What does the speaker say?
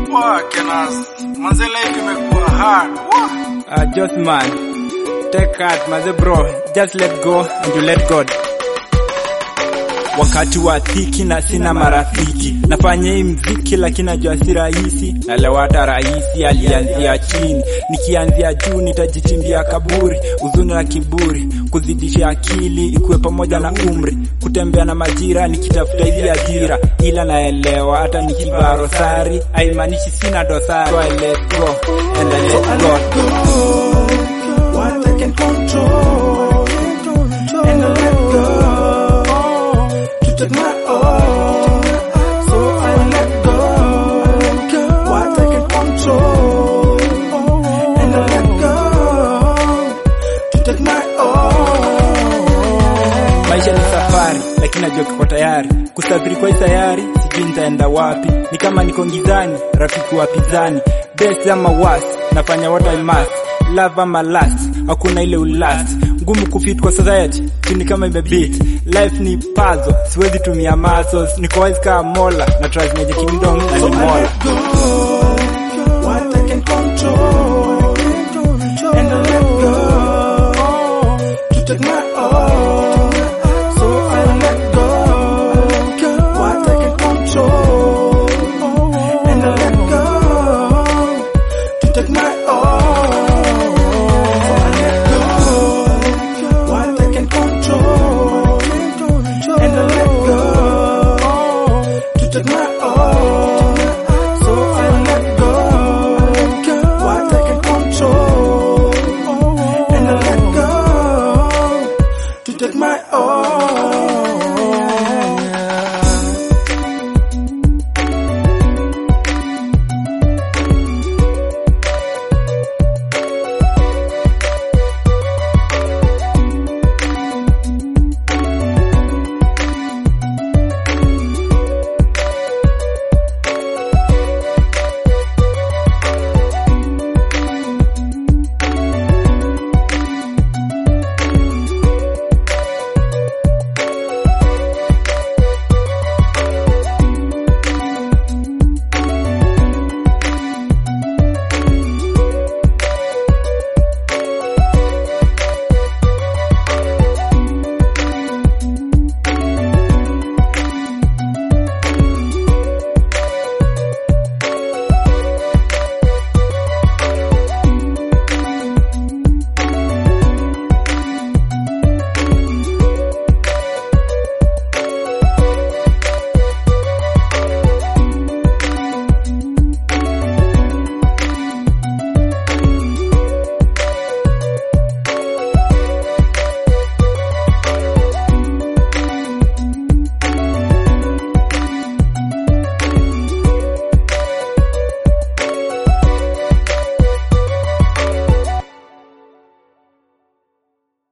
Poa Kenas, manze life imekuwa hard. Wah. Uh, just man, take heart, maze bro, just let go and you let God. Wakati wa dhiki na sina marafiki, nafanya hii mziki lakini najua si rahisi. Nalewa hata rahisi alianzia chini, nikianzia juu nitajichimbia kaburi. Uzuni na kiburi, kuzidisha akili ikuwe pamoja na umri, kutembea na majira nikitafuta hizi ajira, ila naelewa hata nikivaa rosari haimaanishi sina dosari. So I let go and I let God. What I can control, and I let go to take my own. So I let go. What I can control, and I let go to take my own. Maisha ni safari, lakini najua kiko tayari kusafiri kwa hii sayari, sijui nitaenda wapi. Ni kama niko ngizani, rafiki wa pizani, best ama worst, nafanya what I must, love ama last, hakuna ile ulast, ngumu kufit kwa society, chini kama imebeat. Life ni puzzle, siwezi tumia muscles, niko wise kama mola, na trust Magic Kingdom na ni So I mola. let go.